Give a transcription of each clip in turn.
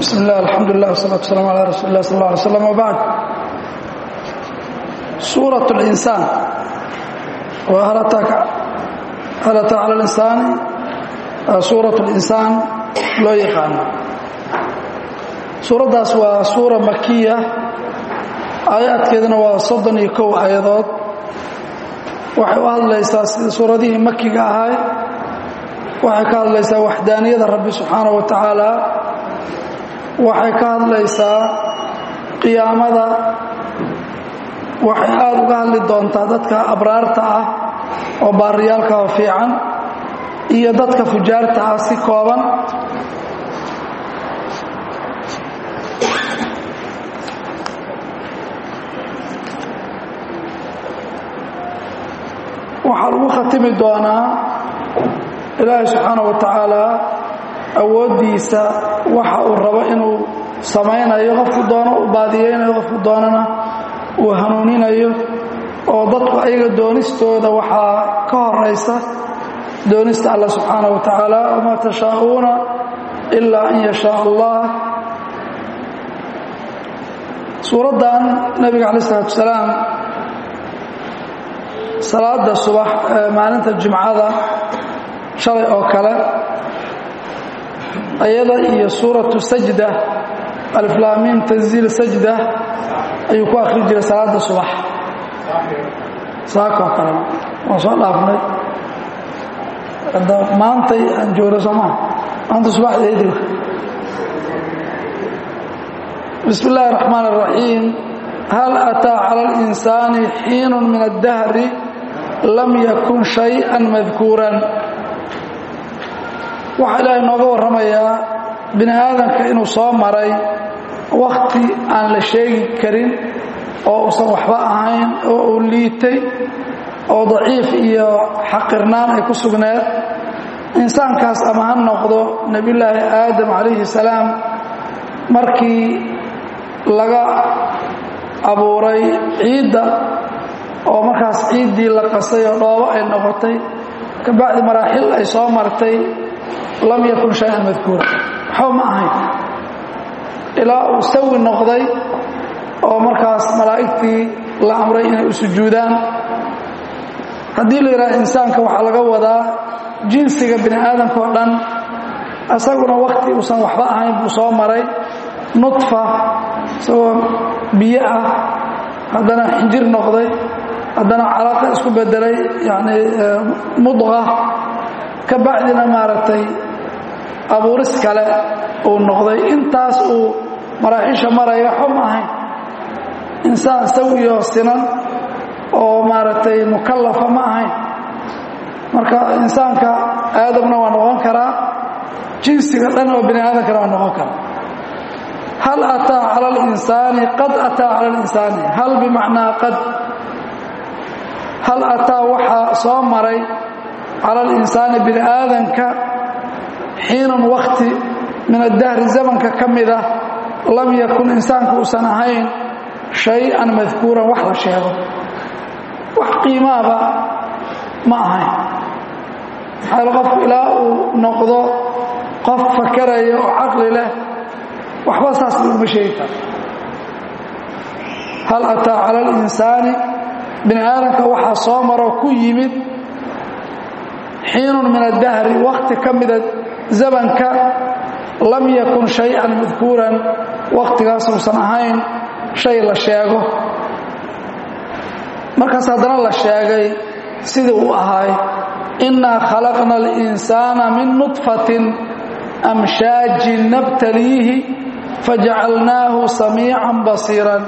bismi illah alxamdulilah wsalaatu waslaam ala rasuuli lah sal ly slam wbacd suurat linsaan wa hal ataa cala linsaani suurat linsaan loo yaqaano suuraddaas waa suura makiya aayaadkeeduna waa soddon iyo kow aayadood waxay u hadlaysaa sida suuradihii makiga ahay waxay ka hadlaysaa waxdaaniyada rabbi subxaana wa tacaala waxay ka hadlaysaa qiyaamada waxay aada uga hadli doontaa dadka abraarta ah oo baariyaalka oo fiican iyo dadka fujaarta ah si kooban waxaa lagu khatimi doonaa ilaahay subxaana wa tacaala awooddiisa waxa uu rabo inuu samaynayo qofku doono uu baadiyeynayo qofku doonana uu hanuuninayo oo dadku ayaga doonistooda waxaa ka horaysa doonista alla subxaana wa tacaala wamaa tashaa'uuna ilaa an yashaa allah suuraddan nebiga calayi isalaatu wasalaam salaada subax ee maalinta jimcada shalay oo kale ayada iyo suuratu sajda aliflaamiim tanziil sajda ayuu ku akhri jiray salaada subax saakoo kale waan soo dhaafnay maantay aan joogno soomaa maanta subaxdeedii bismi illaahi الرaxmaan الraxiim hal ataa cala اlinsaani xiinu min aلdahri lam yakun shayئa madkuuran waxaa ilaahay nooga warramayaa bini aadamka inuu soo maray wakhti aan la sheegi karin oo uusan waxba ahayn oo uu liitay oo daciif iyo xaqirnaan ay ku sugneed insaankaas ama ha noqdo nebillaahi aadam calayhi salaam markii laga abuuray ciidda oo markaas ciiddii la qasay oo dhoobo ay noqotay kabacdi maraaxil ay soo martay lam yakun shay-an madkuura waxba ma ahayn ilaa uu sawi noqday oo markaas malaa'igtii la amray inay u sujuudaan haddii la yidhaha insaanka waxaa laga wadaa jinsiga bini aadamka oo dhan isaguna wakhti uusan waxba ahayn buu soo maray nudfa isagoo biyo ah haddana xinjir noqday haddana calaaqa isku bedelay yacni mudqa ka bacdina maaragtay abuuris kale uu noqday intaas uu maraaxiisha maraya waxba ma ahayn insaan sawiyoo sinan oo maaragtay mukallafa ma ahayn marka insaanka aadamna waa noqon karaa jinsiga dhan oo bini aadamkana waa noqon karaa hal ataa cala alinsaani qad ataa cala alinsaani hal bimacnaa qad hal ataa waxaa soo maray cala alinsaani bini aadanka xiinun wakhti min addahri zamanka ka mid ah lam yakun insaanku uusan ahayn shay-an madkuuran wax la sheego wax qiimaaba ma ahayn maxaa qofku ilaa uu noqdo qof fakaraya oo caqli leh waxba saas uma sheegi karo hal ataa cala alinsaani bini aadamka waxaa soo maroo ku yimid xiinun min addahri wakhti ka mida zamanka lam yakun shay-an madkuuran wakhtigaas uusan ahayn shay la sheego markaas haddana la sheegay sidii uu ahaay innaa khalaqna alinsaana min nudfatin amshaajin nabtaliihi fajacalnaahu samiican basiiran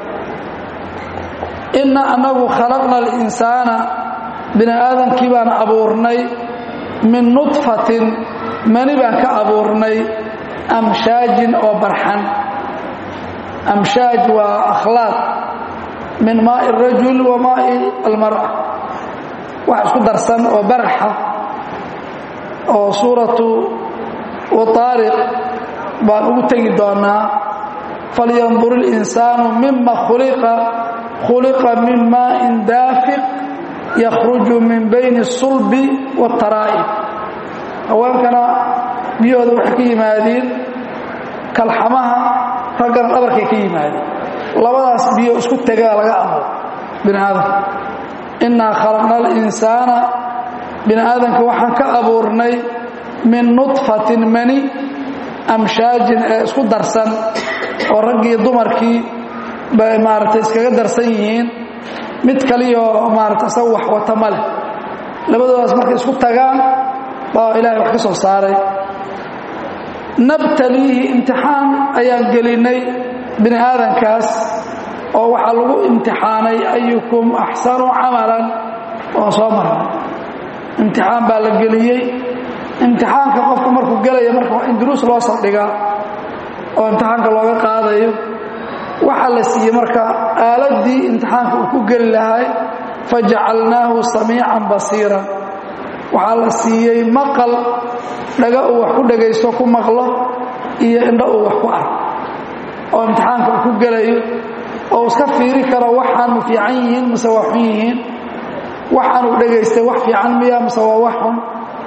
inna annagu khalaqna alinsaana bini aadamkii baan abuurnay min nudfatin mani baan ka abuurnay amshaajin oo barxan amshaaj waa akhlaaq min maa'i arajul wa maa'i almar'a wax isku darsan oo baraxa oo suuratu wataariq baan ugu tegi doonaa falyandur اlinsaanu mima khuliqa khuliqa min maa'in daafiq yakhruju min bayni الsulbi wاtaraa'ib haweenkana biyahooda waxay ka yimaadiin kalxamaha raggana dhabarkay ka yimaadeen labadaas biyo isku tegaa laga amo bini aadamka innaa khalaqna alinsaana bini aadamka waxaan ka abuurnay min nudfatin mani amshaajin ee isku darsan oo raggii dumarkii bay maaragtay iskaga darsan yihiin mid kaliyoo maarata isaga wax wata ma leh labadoodaas markay isku tagaan baa ilaahay wax ka soo saaray nabtaliihi imtixaan ayaan gelinay bini aadankaas oo waxaa lagu imtixaanay ayukum axsanu camalan waan soo marnay imtixaan baa la geliyey imtixaanka qofku markuu gelaya marka waa in duruus loo saldhigaa oo imtixaanka looga qaadayo waxaa la siiyey marka aaladdii imtixaanka uu ku geli lahay fajacalnaahu samiican basiiran waxaa la siiyey maqal dhaga uu wax ku dhagaysto ku maqlo iyo indho uu wax ku arko oo imtixaanka uu ku gelayo oo iska fiiri karo waxaanu fiican yihiin mise waa xun yihiin waxaanuu dhagaystay wax fiican miya mise waa wax xun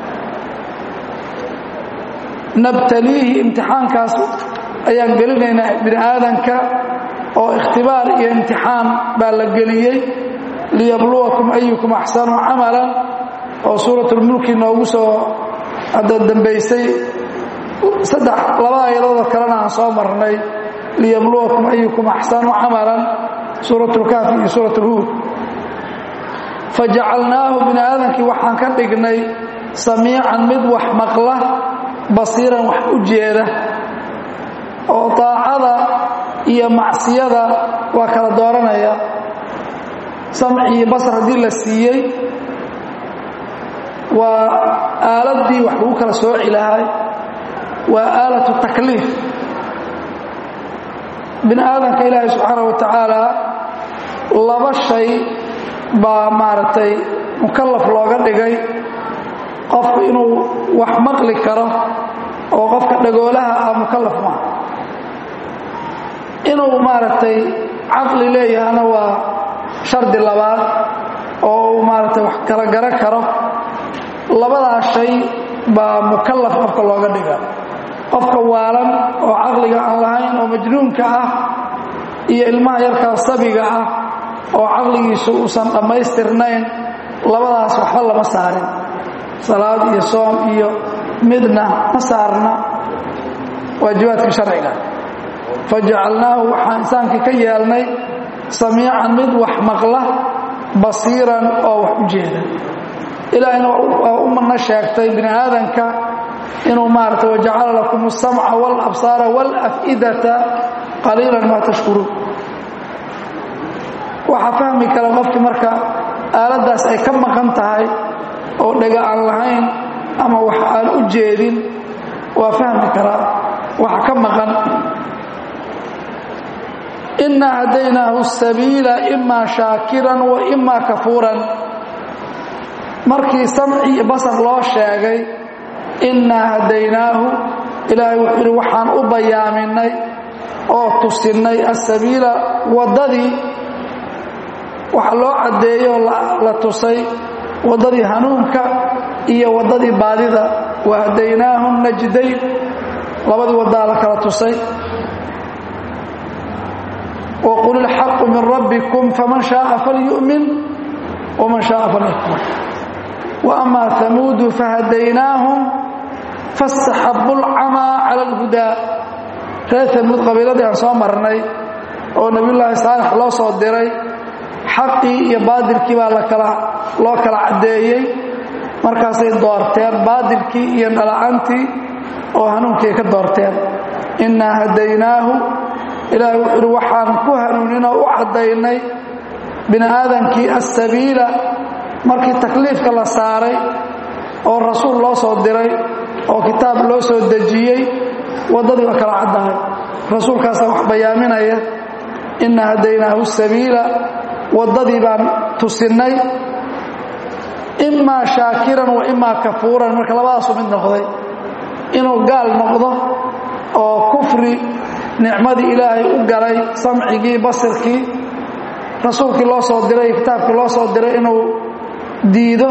nabtaliihi imtixaankaas ayaan gelinaynaa bini aadanka oo ikhtibaar iyo imtixaan baa la geliyey liyabluwakum ayukum axsanu camalan oo suuratulmulki noogu soo hadda dambaysay saddex laba ayadoodoo kalena aan soo marnay liyabluwakum ayukum axsanu camalan suuratulkaafi iyo suuratulhuud fajacalnaahu bini aadankii waxaan ka dhignay samiican mid wax maqla basiiran wax u jeeda oo daacada iyo macsiyada waa kala dooranaya samci iyo basar haddii la siiyey waa aaladdii wax lagu kala sooci lahay waa aalatu takliif bini aadamka ilaahay subxaana wa tacaala laba shay baa maaragtay mukallaf looga dhigay qofku inuu wax maqli karo oo qofka dhagoolaha ah mukallaf maaha inuu maaragtay caqli leeyahana waa shardi labaad oo uu maaragtay wax kala garan karo labadaas shay baa mukallaf qofka looga dhiga qofka waalan oo caqliga aan lahayn oo majnuunka ah iyo ilmaha yarkaa sabiga ah oo caqligiisu uusan dhammaystirnayn labadaas waxba lama saarin salaad iyo soom iyo midna ma saarna waajibaadkii sharciga fajacalnaahu waxaan insaankii ka yeelnay samiican mid wax maqla basiiran oo wax u jeeda ilaahayna waa u madna sheegtay bini aadanka inuu maarata wajacala lakum asamca wاlabsaara wاlaf'idata qaliilan maa tashkuruun waxaa fahmi kara qofkii marka aaladdaas ay ka maqan tahay oo dhega aan lahayn ama wax aan u jeedin waa fahmi karaa waxa ka maqan inaa hadaynaahu sabiila imaa shaakiran wa imaa kafuuran markii samci iyo basar loo sheegay innaa hadaynaahu ilaahay wuxuu yidhi waxaan u bayaaminay oo tusinnay asabiila waddadii waxa loo caddeeyo la tusay waddadii hanuunka iyo waddadii baadida wa hadaynaahum najdayn labadii waddaa la kala tusay wqul ilxaqu min rabbikum faman shaaa falyu'min waman shaaa falyakfur waama hamuudu fahadaynaahum faاstaxabu اlcamaa cala اlhudaa reer hamuud qabiiladii aan soo marnay oo nebiyullaahi saalex loo soo diray xaqii iyo baadilkii baa lakala loo kala caddeeyey markaasay doorteen baadilkii iyo dhala'antii oo hanuunkii ka doorteen innaa hadaynaahu ilaahay wuxuu uhi waxaan ku hanuuninoo u caddaynay bini aadankii asabiila markii takliifka la saaray oo rasuul loo soo diray oo kitaab loo soo dejiyey waddadii waa kala caddahay rasuulkaasaa wax bayaaminaya inna hadaynaahu sabiila waddadii baan tusinnay imaa shaakiran wa imaa kafuuran marka labadaasu mid noqday inuu gaal noqdo oo kufri nicmadii ilaahay u galay samcigii basirkii rasuulkii loo soo diray kitaabkii loo soo diray inuu diido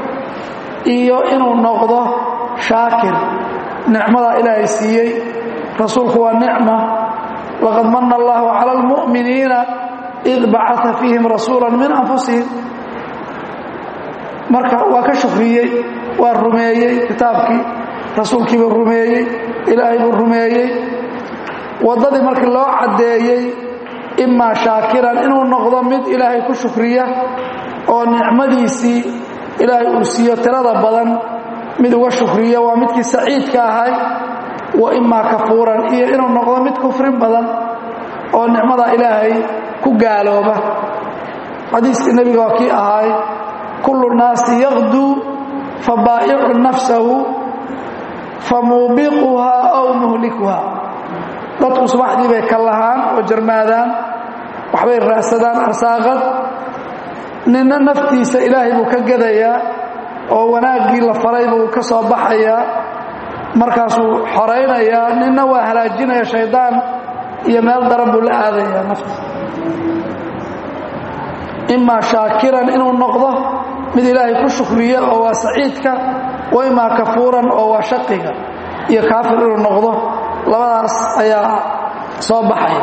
iyo inuu noqdo shaakir nicmadaa ilaahay siiyey rasuulku waa nicma laqad mana allahu cala almu'miniina id bacaa fiihim rasuula min anfusihim marka waa ka shukriyey waa rumeeyey kitaabkii rasuulkiibuu rumeeyey ilaahay buu rumeeyey waddadii markii loo caddeeyey imaa shaakiran inuu noqdo mid ilaahay ku shukriya oo nicmadiisii ilaahay uu siiyo tirada badan mid uga shukriya waa midkii saciidka ahay wa imaa kafuuran iyo inuu noqdo mid kufrin badan oo nicmada ilaahay ku gaalooba xadiiskii nebiga waa kii ahay kullu naasi yaqduu fa baa'icu nafsahu fa muubiquhaa aw muhlikuhaa dadku subaxdii bay ka lahaan oo jarmaadaan waxbay raadsadaan arsaaqad ninna naftiisa ilaahay buu ka gadayaa oo wanaaggii la faray buu ka soo baxayaa markaasuu xoraynayaa ninna waa halaajinaya shaydaan iyo meel daran buu la aadayaa nafta imaa shaakiran inuu noqdo mid ilaahay ku shukriya oo waa saciidka wa imaa kafuuran oo waa shaqiga iyo kaafir inuu noqdo labadaas ayaa soo baxaya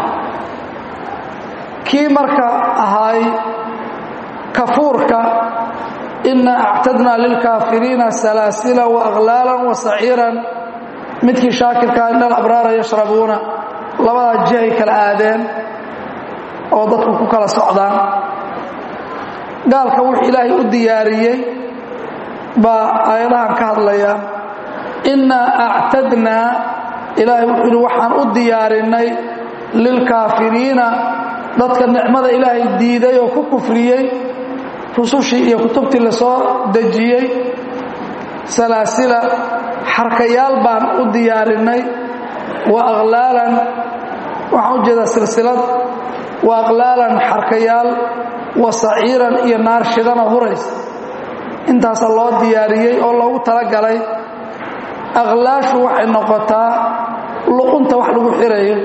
kii marka ahaay kafuurka inaa actadnaa lilkaafiriina salaasila waaqlaalan wa saciiran midkii shaakirkaa ina alabraara yashrabuuna labadaa jihay kala aadeen oo dadku ku kala socdaan gaalka wuxuu ilaahay u diyaariyey baa aayadahan ka hadlayaan innaa actadnaa ilaahay wuxuu yidhi waxaan u diyaarinnay lilkaafiriina dadka nicmada ilaahay diiday oo ku kufriyey rusushii iyo kutubtii la soo dejiyey salaasila xarkayaal baan u diyaarinnay wa aqlaalan waxaan u jeedaa silsilad wa aqlaalan xarkayaal wa saciiran iyo naar shidana huraysa intaasa loo diyaariyey oo loogu talagalay aqlaashu waxay noqotaa luqunta wax lagu xirayo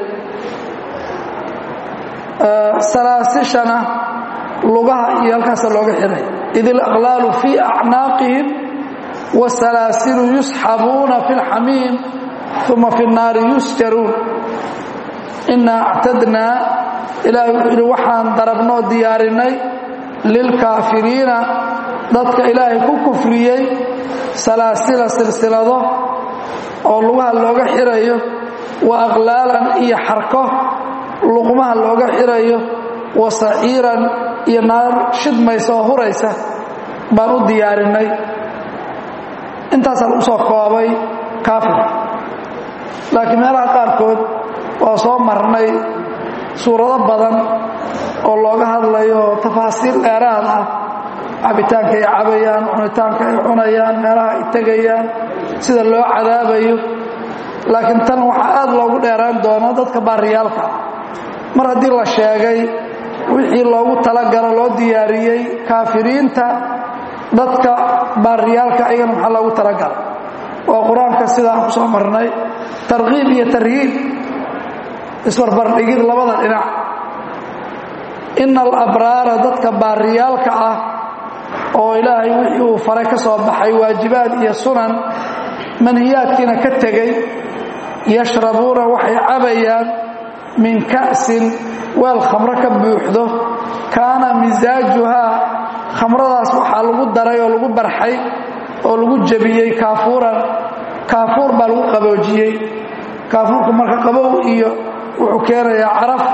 salaasishana lugaha iyo halkaasa looga xiray id ilaqlaalu fii acnaaqihim wasalaasilu yusxabuuna fi lxamiim uma fi nnaari yusjaruun inaa actadnaa ilaahay wuxuu yidhi waxaan darabnoo diyaarinay lilkaafiriina dadka ilaahay ku kufriyey salaasila silsilado oo lugaha looga xirayo wa aqlaalan iyo xarko luqmaha looga xirayo wa saciiran iyo naar shidmaysa oo huraysa baan u diyaarinay intaasaa lagu soo koobay kaafir laakiin meelaha qaarkood waa soo marnay suurado badan oo looga hadlayo tafaasiil dheeraad ah cabitaanka ay cabayaan cunitaanka ay cunayaan meelaha ay tegayaan sida loo cadaabayo laakiin tan waxaa aad loogu dheeraan doono dadka baariyaalka mar haddii la sheegay wixii loogu talagalo loo diyaariyey kaafiriinta dadka baariyaalka ayagana maxaa loogu talagala waa qur-aanka sida aan ku soo marnay tarkiib iyo tarhiib isbarbardhigid labada dhinac ina alabraara dadka baariyaalka ah oo ilaahay wixii uu faray ka soo baxay waajibaad iyo sunan manhiyaadkiina ka tegey yashrabuuna waxay cabayaan min ka'sin weel khamro ka buuxdo kaana misaajuhaa khamradaas waxaa lagu daray oo lagu barxay oo lagu jebiyey kaafuuran kaafuur baa lagu qaboojiyey kaafuurka marka qabow iyo wuxuu keenayaa caraf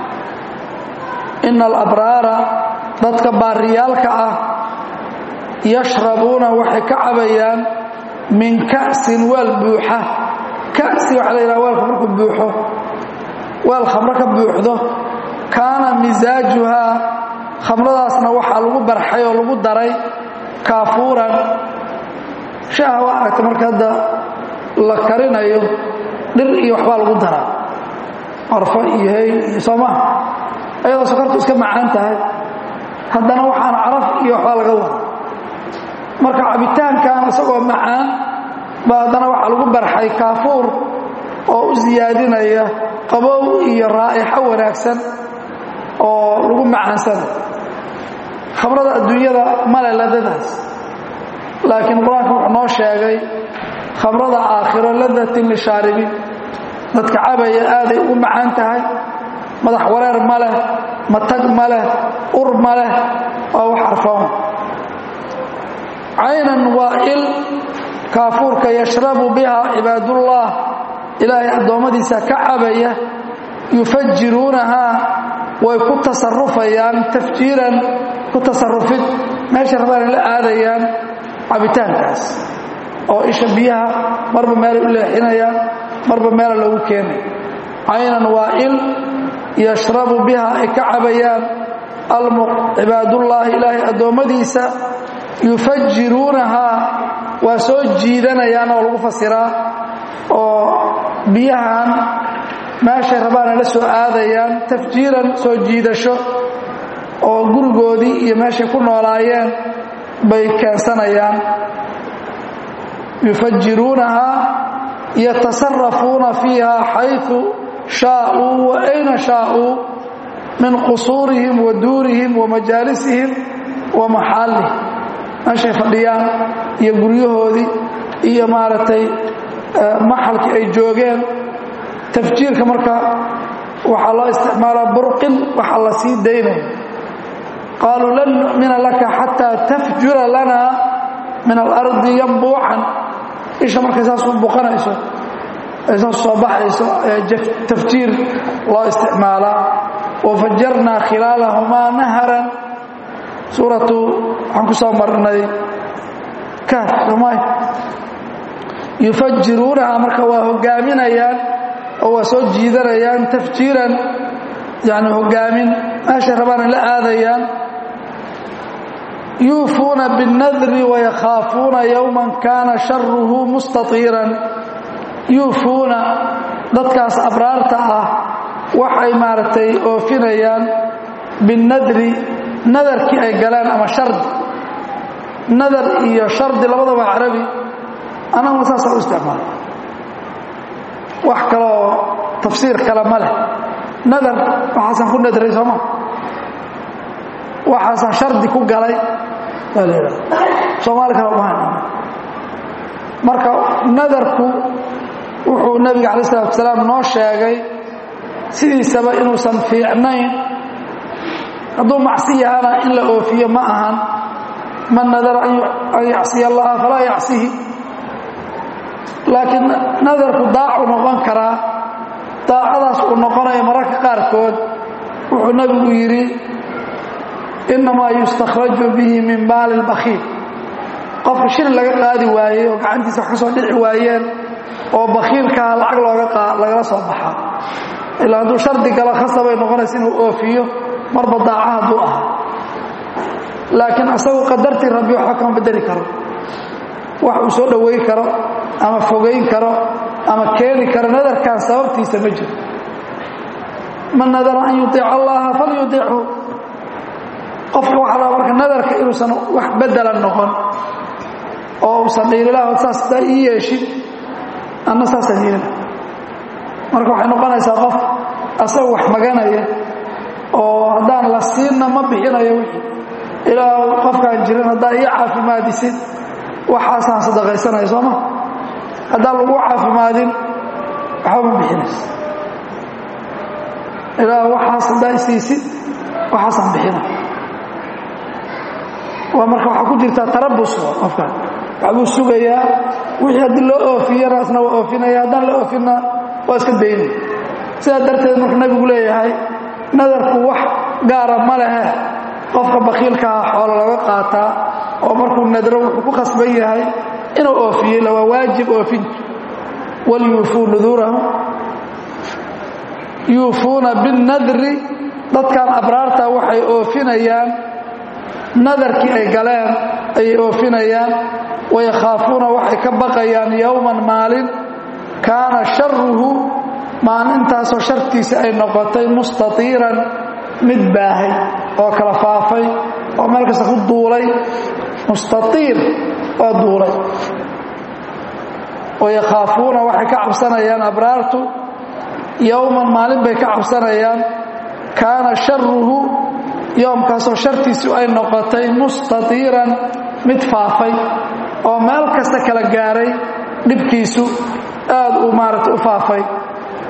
ina alabraara dadka baariyaalka ah yashrabuuna waxay ka cabayaan min ka'sin weel buuxa ka'si waxaa la yidhaha weelka markuu buuxo weel khamro ka buuxdo kaana misaajuhaa khamradaasna waxaa lagu barxay oo lagu daray kaafuuran shaaha waa aragta marka hadda la karinayo dhir iyo waxbaa lagu daraa arfo iyo hey iyo soomaa ayadoo sokortu iska macaan tahay haddana waxaan caraf iyo waxbaa laga wada marka cabitaankan isagoo macaan baa haddana waxaa lagu barxay kaafuur oo u siyaadinaya qabow iyo raa'ixo wanaagsan oo lagu macaansana khamrada adduunyada male ladadaas laakiin qur-aanku wuxuu noo sheegay khamrada aakhiro ladatin lishaaribiin dadka cabaya aaday u macaan tahay madax wareer ma leh matag ma leh ur ma leh waa wax arfoon caynan waa il kaafuurka yashrabu biha cibaadullah ilaahay addoommadiisa ka cabaya yufajiruunahaa way ku tasarufayaan tafjiiran ku tasarufid meesha rabaan la aadayaan cabitaankaas oo isha biyaha marba meelay u leexinayaan marba meela loogu keenay caynan waa il yashrabu biha ay ka cabayaan cibaadullaahi ilaahay addoommadiisa yufajiruunahaa waa soo jiidanayaan oo lagu fasiraa oo biyahan meeshay rabaana la soo aadayaan tafjiiran soo jiidasho oo gurigoodii iyo meeshay ku noolaayeen bay keensanayaan yufajiruunahaa yatasarafuuna fiiha xayثu shaaءuu wa ayna shaaءuu min qusuurihim wa duurihim wa majaalisihim wa maxaalihim meeshay fadhiyaan iyo guryahoodii iyo maaragtay maxalkii ay joogeen tafjiirka marka waxaa loo isticmaalaa burqin waxa la sii daynaya qaaluu lan nu'mina laka xataa tafjura lana min alardi yambuucan isha markay saas u buqanayso ay saas soo baxayso tafjiir loo isticmaalaa wafajarnaa khilaalahumaa naharan suuratu waxaan ku soo marnay kaaf soomay yufajiruunaha marka waa hogaaminayaan oo waa soo jiidanayaan tafjiiran yani hogaamin meeshay rabaana la aadayaan yuufuuna biاnnadri wayakhaafuuna yowman kaana sharuhu mustatiiran yuufuuna dadkaas abraarta ah waxay maaragtay oofinayaan binnadri nadarkii ay galeen ama shardi nadar iyo shardi labadaba carabi anaguna saasa u isticmaala wax kaleoo tafsiir kale ma leh nadar waxaasaan ku nadray sooma waxaasaan shardi ku galay waa la yidhaha soomaali kale uma hayn marka nadarku wuxuu nebiga calayi salatu wasalaam noo sheegay sidiisaba inuusan fiicnayn hadduu macsi yahana in la oofiyo ma ahan man nadara an yacsiya allaha falaa yacsihi laakiin nadarku daacu noqon karaa daacadaas uu noqonayo mararka qaarkood wuxuu nebigu yidhi innamaa yustakhraju bihi min maali lbakhiil qofka shilin laga qaadi waayey oo gacantiisa wax ka soo dhici waayeen oo bakhiilkaa lacag looga lagala soo baxaa ilaa hadduu shardi galo khasabay noqonaysa inuu oofiyo marba daaca hadduu aha laakiin isagu qadartii rabbi waxba kama bedeli karo wax uu soo dhowayn karo ama fogayn karo ama keeni karo nadarkan sababtiisa ma jiro man nadara an yudiica allaha falyudichu qofka waxaa laba marka nadarka inuusan wax bedelan noqon oo uusan dhiililah saas daa ii yeeshid anna saasaan yeela marka waxay noqonaysaa qof asaga wax maganaya oo haddaan la siinna ma bixinayo wixii ilaa qofkaan jirin haddaa ii caafimaadisid waxaasaan sadaqaysanaya sooma haddaan lagu caafimaadin waxba ma bixinayso ilaa waxaas haddaa isiisid waxaasaan bixina waa marka waxaa ku jirtaa tarabus qofkaan waxbuu sugayaa wixii haddii loo oofiyana isna waa oofinaya haddaan la oofinna waa iska daynay sidaa darteed marka nabigu leeyahay nadarku wax gaara ma lehe qofka bakiilkaha xoolo laga qaataa oo markuu nadro wuxuu ku khasban yahay inuu oofiyo la waa waajib oofintu walyuufuu nuduurahum yuufuuna binnadri dadkan abraarta waxay oofinayaan nadarkii ay galeen ayay oofinayaan wayakhaafuuna waxay ka baqayaan yowman maalin kaana sharuhu maalintaasoo shartiisa ay noqotay mustatiiran mid baahay oo kala faafay oo meel kasta ku duulay mustaiir oo duulay wayakhaafuuna waxay ka cabsanayaan abraartu yowman maalin bay ka cabsanayaan kaana sharuhu yoomkaasoo shartiisu ay noqotay mustatiiran mid faafay oo meel kasta kala gaaray dhibkiisu aad uu maaragta u faafay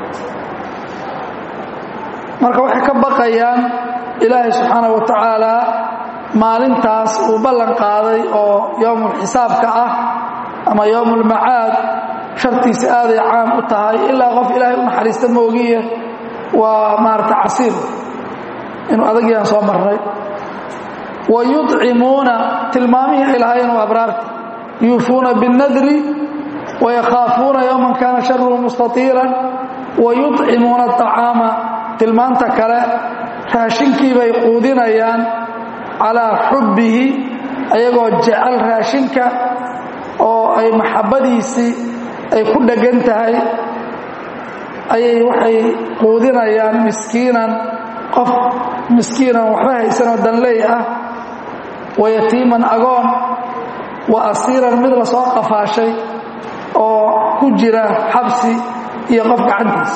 marka waxay ka baqayaan ilaahay subxaana wa tacaala maalintaas uu ballan qaaday oo yowmulxisaabka ah ama yowmulmacaad shartiisa aaday caam u tahay ilaa qof ilaahay u naxariista moogiye waa maarata casiir inuu adagyaan soo marnay wa yudcimuuna tilmaamihii ay lahaayeen waa abraarta yuufuuna biاnnadri wayakhaafuuna yowman kaana sharuhu mustatiiran wa yudcimuuna aطacaama tilmaanta kale raashinkii bay quudinayaan calaa xubbihi ayagoo jecel raashinka oo ay maxabbadiisii ay ku dheggan tahay ayay waxay quudinayaan miskiinan qof miskiinan waxba haysanoo danley ah wa yatiiman agoon wa asiiran mid la soo qafaashay oo ku jira xabsi iyo qof gacantiis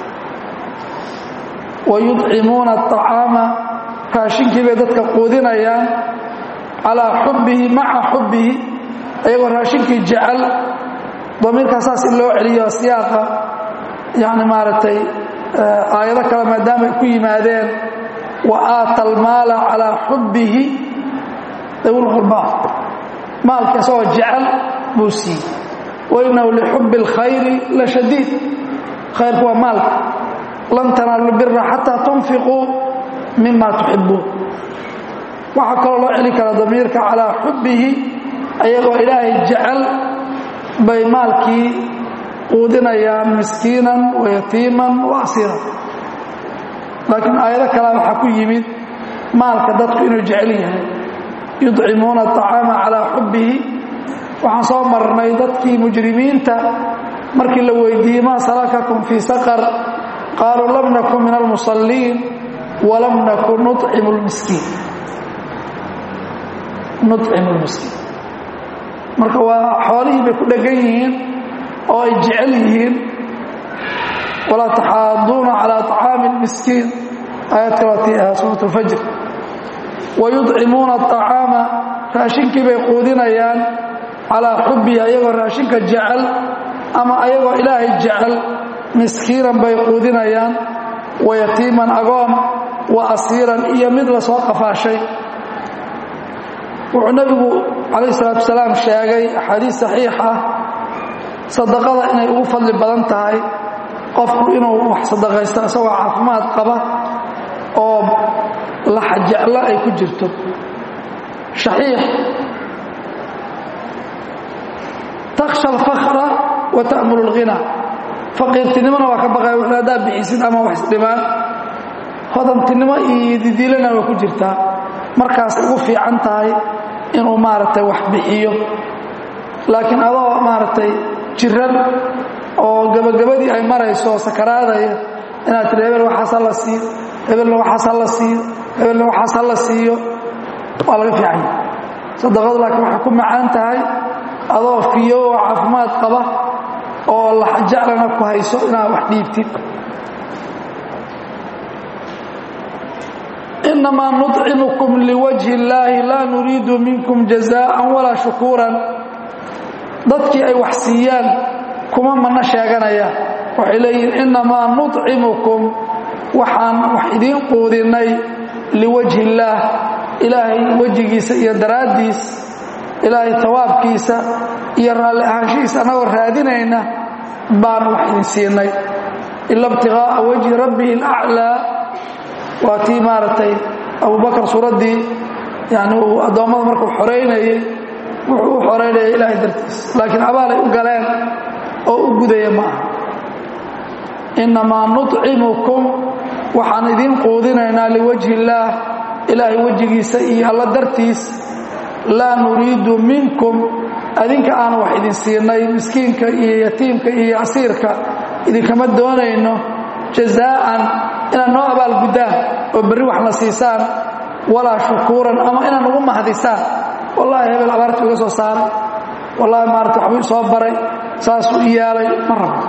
wa yudcimuuna aطacaama raashinkii bay dadka quudinayaan calaa xubbihi maca xubbihi ayagoo raashinkii jecel damiirkaa saas in loo celiyo siyaaqa yani maaragtay aayado kale maadaamay ku yimaadeen wa aata almaala calaa xubbihi dawlqurbaa maalka isagoo jecel buu siiyey wainahu lixubbi اlkhayri la shadiid khayrku waa maalka lan tanaalu bira xataa tunfiquu mima tuxibuun waxaa kaloo loo celi kara damiirka calaa xubbihi ayagoo ilaahay jecel bay maalkii quudinayaan miskiinan wa yatiiman wa asiiran laakiin aayado kalea waxaa ku yimid maalka dadku inuu jecel yahay yudcimuuna aطacaama calaa xubbihi waxaan soo marnay dadkii mujrimiinta markii la weydiiyey maa salakakum fii saqar qaaluu lam nakun min almusalliin walam nakun nucimu lmiskiin nucimu lmiskiin marka waa xoolihii bay ku dhegan yihiin oo ay jecel yihiin walaa taxaaduuna calaa طacaami اlmiskiin aayad kalootii ahaa suurat اlfajr wayudcimuuna aطacaama raashinkii bay quudinayaan calaa xubbihi ayagoo raashinka jecel ama ayagoo ilaahay jecel miskiinan bay quudinayaan wa yatiiman agoon wa asiiran iyo mid la soo qafaashay wuxuu nebigu calayh salaatu wasalaam sheegay axaadiis saxiix ah sadaqada inay ugu fadli badan tahay qofku inuu wax sadaqaysto isagoo caafimaad qaba oo laxajeclo ay ku jirto shaxiix takhsha alfakra wa ta'mulu alghina faqiirtinimona waa ka baqaya wuxuu haddaa bixisid ama wax isdhimaan hodantinimo iyo didiilana waa ku jirtaa markaas ugu fiican tahay inuu maaragtay wax bixiyo laakiin adoo maaragtay jiran oo gabagabadii ay marayso sakaraadaya inaad tiri hebel waxaas ha la siiyo hebelna waxaas ha la siiyo hebelna waxaas ha la siiyo waa laga fiican yahay sadaqadu laakiin waxay ku macaan tahay adoo fiyo oo caafimaad qaba oo laxjaclana ku hayso inaad wax dhiibtid inamaa nuطcimukum liwajhi اllaahi laa nuriidu minkum jazaءa walaa shukuuran dadkii ay wax siiyaan kuma mana sheeganayaan waxay leeyihin inamaa nuطcimukum waxaan wax idiin quudinay liwajhi اllaah ilaahay wejigiisa iyo daraaddiis ilaahay tawaabkiisa iyo raalli ahaanshihiisa annagoo raadinayna baan wax idin siinay ila ibtiغaaءa wajhi rabbihi اlأclىa waa tii maaragtay abubakar suuraddii yani uu addoommada markuu xoraynayey wuxuu u xoraynaya ilaahay dartiis laakiin abaalay u galeen oo u gudaya ma aha innamaa nuطcimukum waxaan idiin quudinaynaa liwajhi illaah ilaahay wejigiisa iyo alla dartiis laa nuriidu minkum adinka aan wax idin siinay miskiinka iyo yatiimka iyo asiirka idinkama doonayno jazaa'an inaad noo abaalguddaan oo berri wax na siisaan walaa shukuuran ama inaad nagu mahdisaan wallaahi hebel abaarta iga soo saaray wallaahi maarata waxbuu soo baray saasuu i yaalay ma rabo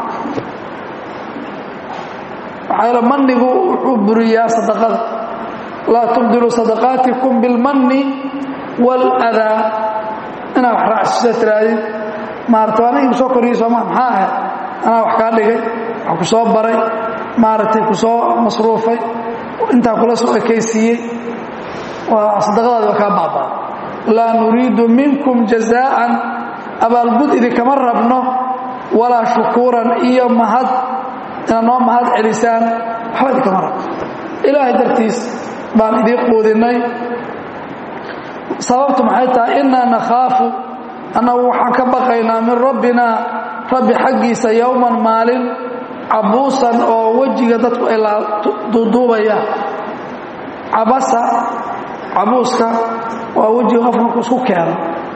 maxaa yeele mannigu wuxuu buriyaa sadaqada laa tubdilu sadaqaatikum bilmanni waaladaa inaad wax raacsisa tiraadid maarata waa aniga kusoo koriyey sooma maxaa ahayd anaa wax kaa dhigay wax ku soo baray maaragtay ku soo masruufay intaa kula soo ekaysiiyey waa sadaqadaadi waa kaa baabaa laa nuriidu minkum jazaa'an abaalgud idinkama rabno walaa shukuuran iyo mahad inaad noo mahad celisaan waxba idinkama rabno ilaahay dartiis baan idiin quudinay sababtu maxay tahay innaa nakhaafu annagu waxaan ka baqaynaa min rabbinaa rabbi xaggiisa yowman maalin cabuusan oo wejiga dadku ay duuduubayaan cabasa cabuuska waa wejiga qof markuu isku keeno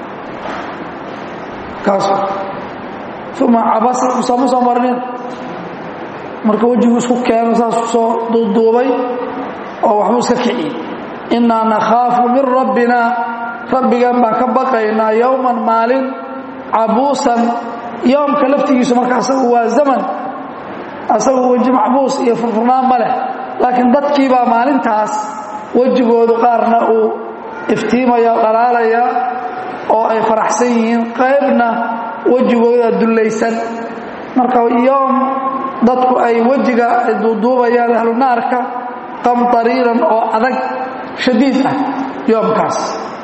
kaas uma cabasa usama soo marnin marka wejigu isku keeno saas soo duuduubay oo waxbuu iska kiciyey innaa nakhaafu min rabbinaa rabbigan baan ka baqaynaa yowman maalin cabuusan yowmka laftigiisu marka asagu waa zaman asagu weji macbuus iyo furfurnaan ma leh laakiin dadkiibaa maalintaas wejigoodu qaarna uu iftiimaya dhalaalaya oo ay faraxsan yihiin qaybna wejigooda dullaysan marka yoom dadku ay wejiga ay duuduubayaan ahlu naarka qamtariiran oo adag shadiid ah yoomkaas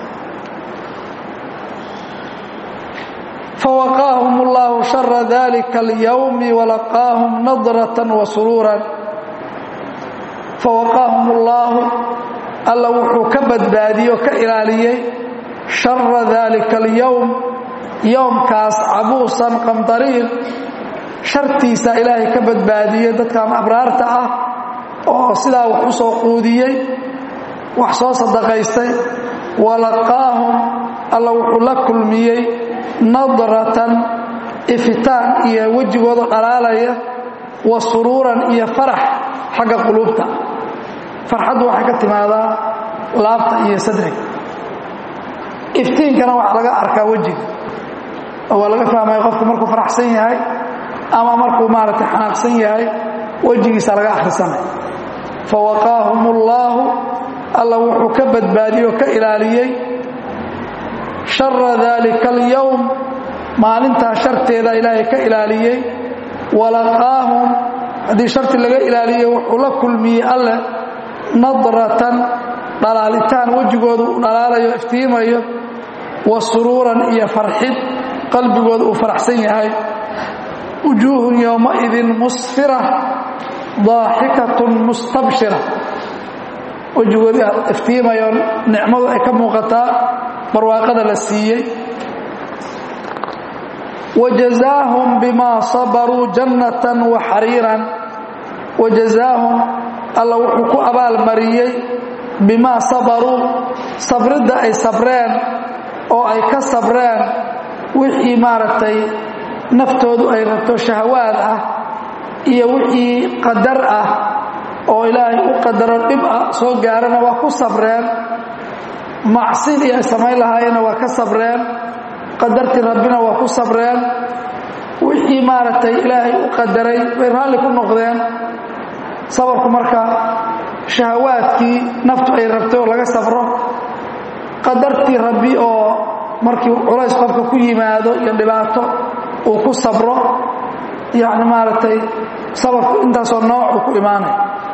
fawaqaahum اllahu shara dalika اlyowmi walaqaahum nadraة wasuruuran fawaqaahum اllaahu alla wuxuu ka badbaadiyey oo ka ilaaliyey shara dalika اlyowm yowmkaas cabuusan qamdariir shartiisa ilaahay ka badbaadiyey dadkan abraarta ah oo sidaa wax u soo quudiyey wax soo sadaqaystay walaqaahum alla wuxuu la kulmiyey nadratan ifitaan iyo wejigooda dhalaalaya wa suruuran iyo farax xagga quluubta farxaddu waxay ka timaadaa laabta iyo sadriga iftiinkana waxaa laga arkaa wejiga oo waa laga fahmaya qofku markuu faraxsan yahay ama markuu maaragtay xanaaqsan yahay wejigiisa laga akhrisanay fawaqaahum ullaahu alla wuxuu ka badbaadiyey oo ka ilaaliyey shara dalika alyowm maalintaa sharteeda ilaahay ka ilaaliyey walaqaahum haddii sharti laga ilaaliyey wuxuu la kulmiyey alleh nadratan dhalaalitaan wejigoodu uu dhalaalayo iftiimayo wa suruuran iyo farxid qalbigooda uu faraxsan yahay wujuuhun yowmaidin musfira daaxikatun mustabshira wejigoodii iftiimayo nicmadu ay ka muuqataa barwaaqada la siiyey wajazaahum bima sabaruu jannatan wa xariiran wajazaahum alla wuxuu ku abaalmariyey bimaa sabaruu sabridda ay sabreen oo ay ka sabreen wixii maaragtay naftoodu ay rabto shahawaad ah iyo wixii qadar ah oo ilaahay u qadaro dhib ah soo gaarana waa ku sabreen macsidii ay samayn lahaayeenna waa ka sabreen qadartii rabbina waa ku sabreen wixii maaragtay ilaahay u qadaray bay raalli ku noqdeen sabarku marka shahawaadkii naftu ay rabtay oo laga sabro qadartii rabbi oo markii culays qofka ku yimaado iyo dhibaato uu ku sabro yacni maaragtay sabarku intaasoo noocuu ku imaanay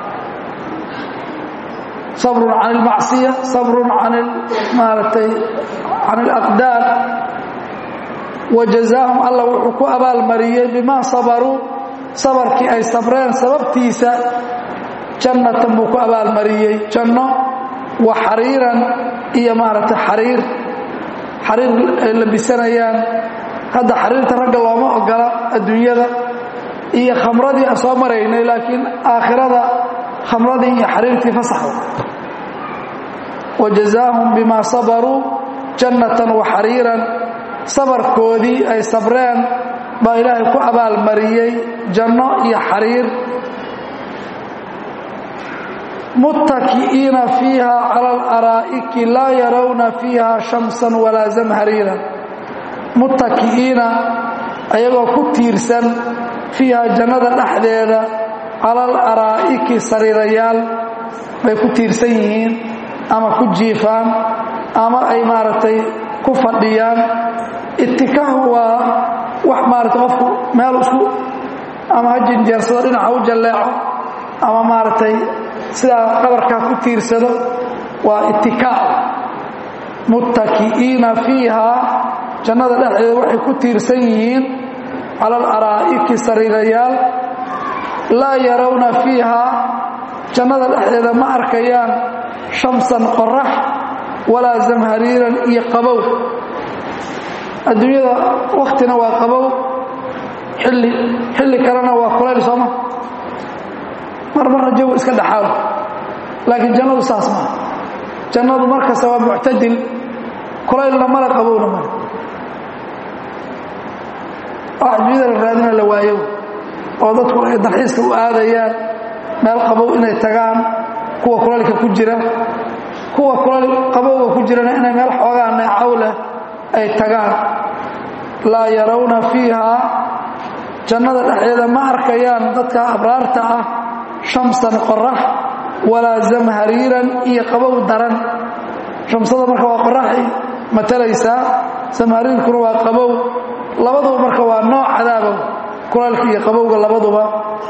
sabrun can ilmacsiya sabrun can maaragtay can alaqdaar wajazaahum alla wuxuu ku abaalmariyey bimaa sabaruu sabarkii ay sabreen sababtiisa jannatan buu ku abaalmariyey janno wa xariiran iyo maaragtay xariir xariir ay labisanayaan hadda xariirta ragga looma ogola adduunyada iyo khamradii aan soo maraynay laakiin aakhirada khamradii iyo xariirtii fasaxda wajazaahum bimaa sabaruu jannatan wa xariiran sabarkoodii ay sabreen baa ilaahay ku abaalmariyey janno iyo xariir muttaki'iina fiiha cala alaraa'iki laa yarawna fiiha shamsan walaa zamhariiran muttaki'iina ayagoo ku tiirsan fiiha jannada dhexdeeda cala alaraa'iki sariirayaal bay ku tiirsan yihiin ama ku jiifaan ama ay maaragtay ku fadhiyaan itikaahu waa wax maaragtay qofku meel isku ama ha jinjeersado dhinaca u jalleeco ama maaragtay sidaa dhabarkaa ku tiirsado waa itikaac muttaki'iina fiihaa jannada dhexdeeda waxay ku tiirsan yihiin cala alaraa'iki sariirayaal laa yarawna fiihaa jannada dhexdeeda ma arkayaan shamsan qorax walaa zamhariiran iyo qabow adduunyada wakhtina waa qabow xilli xilli kalena waa kulayl sooma mar marna jawi iska dhaxaaw laakiin jannadu saas maa jannadu mar kasta waa muctadil kulaylna male qabowna male wax adduunyada la raadina la waayo oo dadku ay dalxiiska u aadayaan meel qabow inay tagaan kuwa kulaylka ku jira kuwa kulayl qabowga ku jirana inay meel xoogaa neecaw leh ay tagaan laa yarawna fiihaa jannada dhexdeeda ma arkayaan dadka abraarta ah shamsan qorax walaa zamhariiran iyo qabow daran shamsada marka waa qoraxay matalaysaa zamhariirkuna waa qabow labaduba marka waa nooc cadaabow kulaylka iyo qabowga labaduba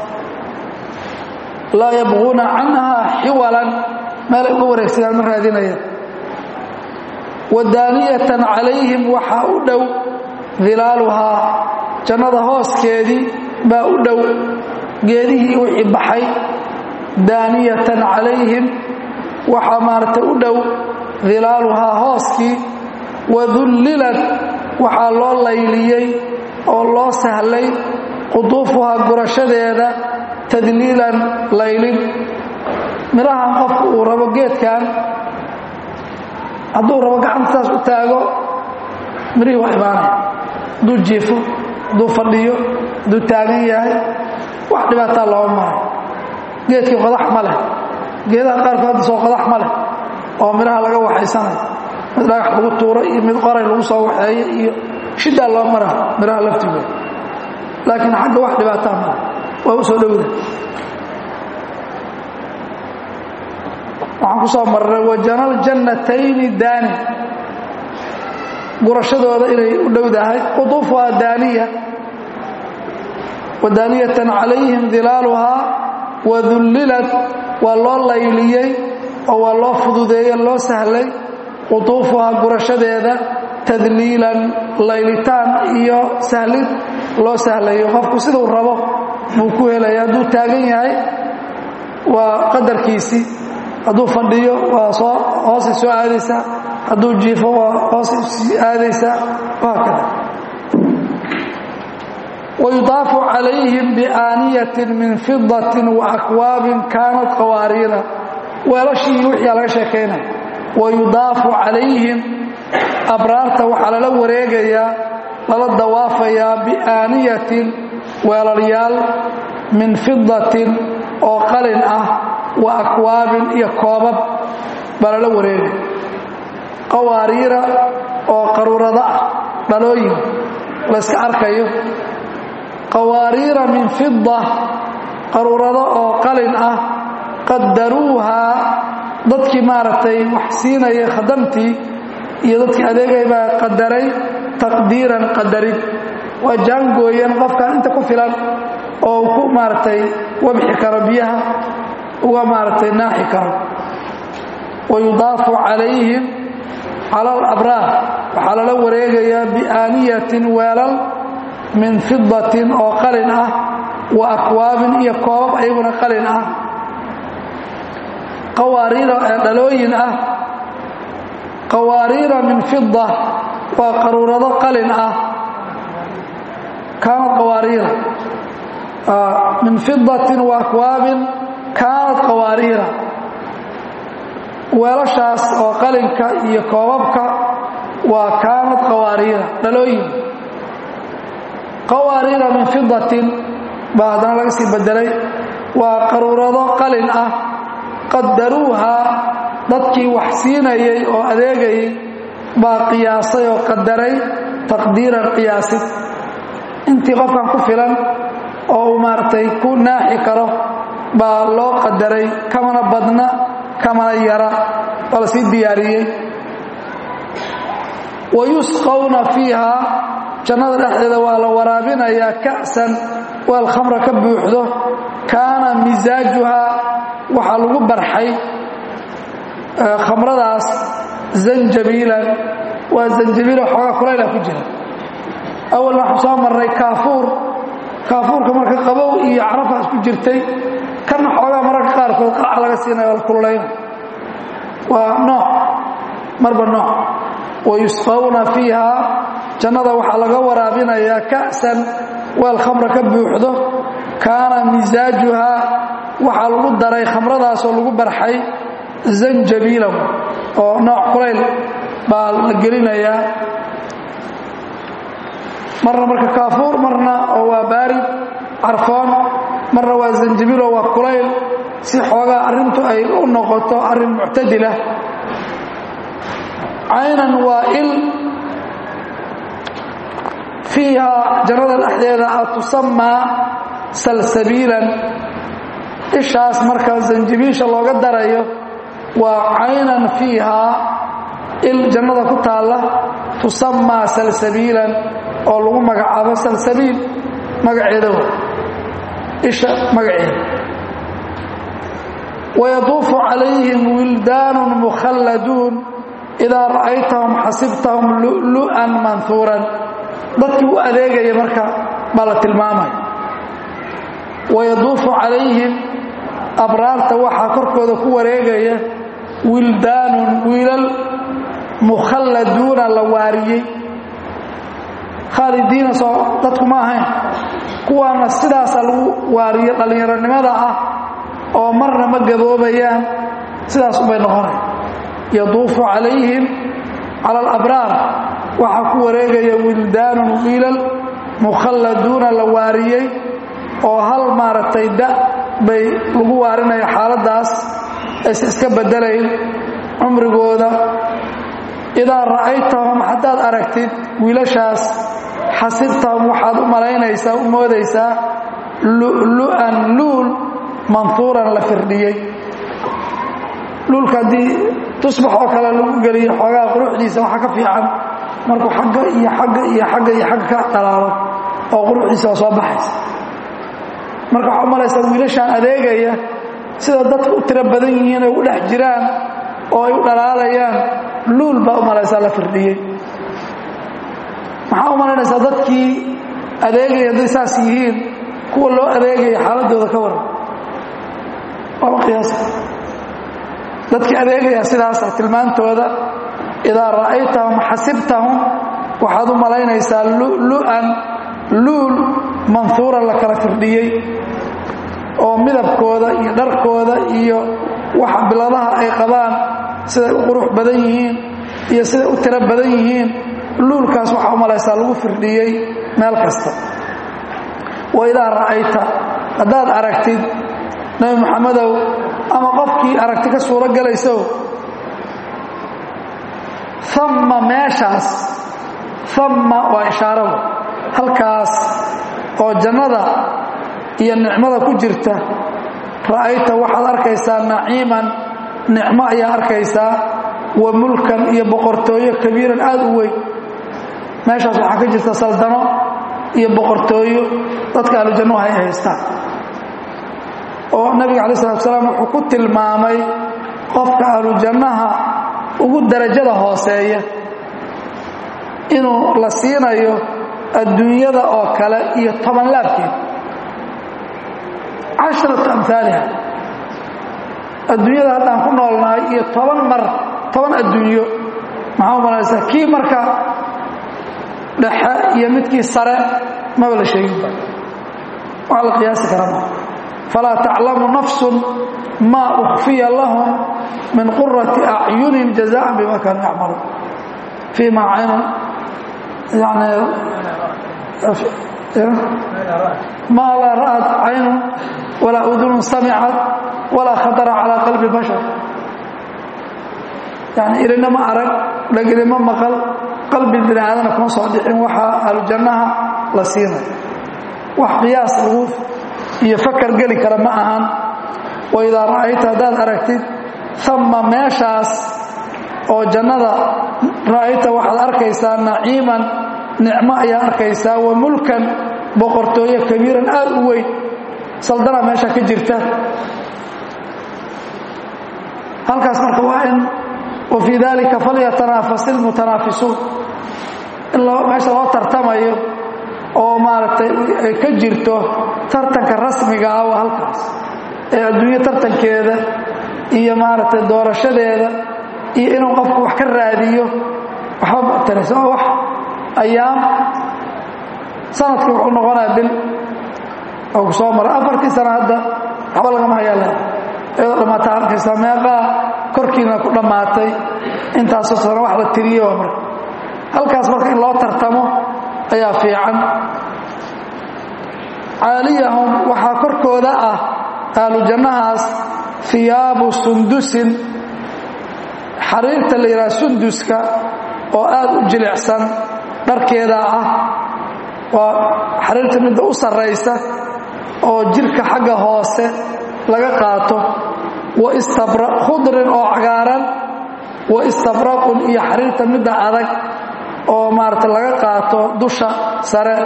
laa yabquuna canhaa xiwalan meelay uga wareegsadaan ma raadinayaan wadaaniyatan calayhim waxaa u dhow dilaaluhaa jannada hooskeedii baa u dhow geedihii wixii baxay daaniyatan calayhim waxaa maaragtay u dhow dilaaluhaa hooskii wadullilad waxaa loo layliyey oo loo sahlay quduufuhaa gurashadeeda tadliilan laylin midhahan qofku uu rabo geedkan hadduu rabo gacantaas u taago mirihii waa imaanaya hadduu jiifo hadduu fadhiyo hadduu taagan yahay wax dhibaataa looma maray geedkii qodax ma leh geedaha qaarkood hadda soo qodax ma leh oo midhaha laga waxaysanayo mid dhagax lagu tuuro iyo mid qoray lagu soo waxeeyo iyo shidaa loo mara midhaha laftigooda laakiin xagga wax dhibaataa male waa u soo dhowda waxaan ku soo marray wajanal jannatayni daani gurashadooda inay u dhowdahay quduufuhaa daaniya wadaaniyatan calayhim dilaaluhaa wadullilad waa loo layliyey oo waa loo fududeeye loo sahlay quduufuhaa gurashadeeda tadliilan laylitaan iyo sahlid loo sahlayo qofku siduu rabo buu ku helaya hadduu taagan yahay waa qadarkiisii hadduu fadhiyo waa soo hoosay soo aadaysaa hadduu jiifo waa hoosay sii aadaysaa wahaakada wayudaafu calayhim biaaniyatin min fidatin wa akwaabin kaanat qawaariira weelashii wixiia laga sheekaynaya wayudaafu calayhim abraarta waxaa lala wareegayaa lala dawaafayaa biaaniyatin weelalyaal min fidatin oo qalin ah wa akwaabin iyo koobab baa lala wareegay qawaariira oo qaruurado ah dhalooyin layska arkayo qawaariira min fida qaruurado oo qalin ah qadaruuhaa dadkii maaragtay wax siinaya khadamtii iyo dadkii adeegay baa qadaray taqdiiran qadarin waa jaangooyan qofkan inta ku filan oo ku maaragtay wabxi karo biyaha uga maaragtay naaxi karo wayudaafu calayhim cala alabraar waxaa lala wareegayaa biaaniyatin weelal min fidatin oo qalin ah wa akwaabin iyo koobab ayaguna qalin ah qawaariira ee dhalooyin ah qawaariira min fida waa qaruurado qalin ah kaanad qawaariira min fidatin wa akwaabin kaanad qawaariira weelashaas oo qalinka iyo koobabka waa kaanad qawaariira dhalooyin qawaariira min fidatin baa haddana laga sii bedelay waa qaruurado qalin ah qadaruuhaa dadkii wax siinayay oo adeegayay baa qiyaasay oo qadaray taqdiiran qiyaasid intii qofkan ku filan oo uu maaragtay ku naaxi karo baa loo qadaray kamana badna kamana yara oo la sii diyaariyey wa yusqawna fiiha jannada dhexdeeda waa la waraabinayaa ka'san weel khamra ka buuxdo kaana misaajuhaa waxaa lagu barxay khamradaas zanjabiilan waa zanjabiila xoogaa kulayla ku jira awal waxaan soo marnay kaafuur kaafuurka marka qabow iyo carafa isku jirtay kana xoogaa mararka qaarkood qaac laga siinaya oo la kululayna waa nooc marba nooc wayusqawna fiiha jannada waxaa laga waraabinayaa ka'san weel khamra ka buuxdo kaana misaajuhaa waxaa lagu daray khamradaasoo lagu barxay zanjabiilan oo nooc kulayl baa la gelinayaa marna marka kaafuur marna oo waa baarid carfoon marna waa zanjabiil oo waa kulayl si xoogaa arrintu ay u noqoto arrin muctadila caynan waa il fiiha jannada dhexdeeda a tusamaa salsabiilan ishaas marka zanjabiisha looga darayo waa caynan fiihaa il jannada ku taalla tusamaa salsabiilan oo lagu magacaabo salsabiil magaceeda wa isha magaceeda wayaduufu calayhim wildaanun mukhalladuun idaa ra'aytahum xasibtahum lu'lu'an manhuuran dadkii u adeegaya marka baa la tilmaamaya wayaduufu calayhim abraarta waxaa korkooda ku wareegaya wildaanun wiilal mukhalladuuna la waariyey khaalidiina soo dadku ma ahayn kuwaana sidaasa lagu waariyo dhallinyaronimada ah oo marna ma gaboobayaan sidaas ubay noqonaya yaduufu calayhim cala alabraar waxaa ku wareegaya wildaanun wiilal mukhalladuuna la waariyey oo hal maaragtay da bay lagu waarinaya xaaladdaas aysan iska beddelayn cumrigooda idaa ra'aytahum haddaad aragtid wiilashaas xasibtahum waxaad u malaynaysaa u moodaysaa lu'lu'an luul manhuuran la firdhiyey luulka haddii tusbax oo kale lagu geliyo xoogaa quruxdiisa waxaa ka fiican markuu xagga iyo xagga iyo xagga iyo xagga ka dhalaalo oo quruxdiisa waa soo baxaysa marka waxaa u malaysaa wiilashaan adeegaya sida dadku u tiro badan yihiin ay u dhex jiraan oo ay u dhalaalayaan luul baa u malaysaa la firdhiyey maxaa u malaynaysaa dadkii adeegaya hadday saas yihiin kuwa loo adeegaya xaaladooda ka waran waaba qiyaasa dadkii adeegaya sidaasa tilmaantooda idaa ra'aytahum xasibtahum waxaad u malaynaysaa lu'lu'an luul manhuuran la kala firdhiyey oo midabkooda iyo dharkooda iyo waxa biladaha ay qabaan siday u qurux badan yihiin iyo siday u tiro badan yihiin luulkaas waxaa u malaysaa lagu firdhiyey meel kasta wa idaa ra'ayta haddaad aragtid nebi moxamedow ama qofkii aragti ka suuro gelayso amma meeshaas amma waa ishaarada halkaas oo jannada iyo nicmada ku jirta ra'ayta waxaad arkaysaa naciiman nicmo ayaa arkaysaa wa mulkan iyo boqortooyo kabiiran aad u weyn meeshaas waxaa ka jirta saldano iyo boqortooyo dadka ahlujannuhu ay haystaan oo nabiga calayi salatu salaam wuxuu ku tilmaamay qofka ahlujannaha ugu darajada hooseeya inuu la siinayo adduunyada oo kale iyo toban laabkeed casharatu amhaaliha adduunyada haddaan ku noolnahay iyo toban mar toban adduunyo maxaa u malaysaa kii marka dhexe iyo midkii sare maba la sheeginba wax la qiyaasi kara ma falaa taclamu nafsun maa ukfiya lahum min qurati acyunin jazaan bima kaanuu yacmaluun fii ma caynun yani maa laa ra'at caynun walaa udunun samicat walaa khatara calaa qalbi bashar yani ilina ma arag dhegili ma maqal qalbi bini aadana kuma soo dhicin waxaa ahlujannaha la siinay wax qiyaas lagu iyo fakar geli kara ma ahan wa idaa ra'ayta haddaad aragtid ama meeshaas oo jannada ra'ayta waxaad arkaysaa naciiman nicmo ayaa arkaysaa wa mulkan boqortooyo kabiiran aad u weyn saldana meesha ka jirta halkaas marka waa in wa fii dalika falyatanaafaس اlmutanaafisuun in meesha loo tartamayo oo maaragtay ay ka jirto tartanka rasmiga ah waa halkaas ee adduunyo tartankeeda iyo maaragtay doorashadeeda iyo inuu qofku wax ka raadiyo waxba mataraysa oo wax ayaam sanadkii wuxuu noqonaya bil oo ku soo maray afartii sana hadda waxba lagama hayaa le iyadoo dhammaata arkaysa meeqaa korkiina ku dhammaatay intaasoo sana wax la tiriye waa marka halkaas marka in loo tartamo ayaa fiican caaliyahum waxaa korkooda ah ahlu jannahaas hiyaabu sundusin xariirta la yidhaha sunduska oo aad u jilicsan dharkeeda ah waa xariirta midda u sarraysa oo jirka xagga hoose laga qaato wa istabra khudrin oo cagaaran wa istabraqun iyo xariirta midda adag oo maarata laga qaato dusha sare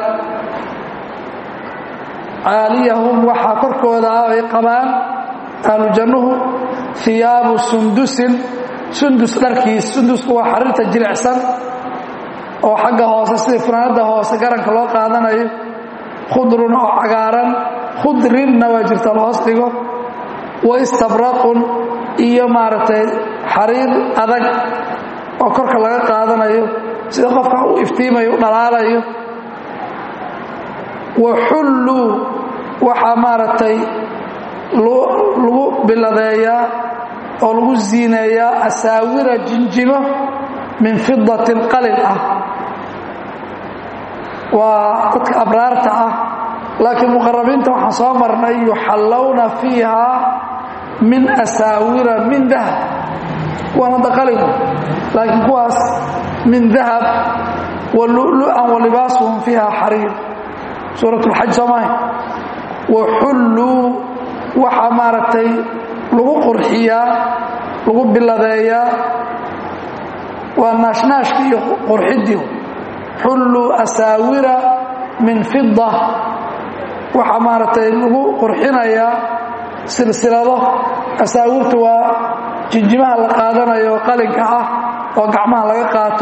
caaliyahum waxaa korkooda ah ay qabaan ahlu jannuhu hiyaabu sundusin sundus dharkiis sundusku waa xariirta jilicsan oo xagga hoose sidii funaanadda hoose garanka loo qaadanayo khudrun oo cagaaran khudrinna waa jirta la hoos dhigo wa istabraqun iyo maaragtay xariir adag oo korka laga qaadanayo sida qofka u iftiimayo u dhalaalayo wa xulluu waxaa maaragtay lagu biladeeyaa oo lagu siineeyaa asaawira jinjimo min fidatin qalil ah waa dadka abraarta ah laakiin muqarabiinta waxaan soo marnay yuxallawna fiiha min asaawira min dahab kuwan hadda qalin laakiin kuwaas min dahab wa lu'lu'an wa libaasuhum fiiha xariir suurat اlxaj soo mahay wa xulluu waxaa maaragtay lagu qurxiyaa lagu biladeeyaa waa naashnaashki iyo qurxiddii xulluu asaawira min fida waxaa maaragtay lagu qurxinayaa silsilado asaawirtu waa jinjimaha la qaadanayo oo qalinka ah oo gacmaha laga qaato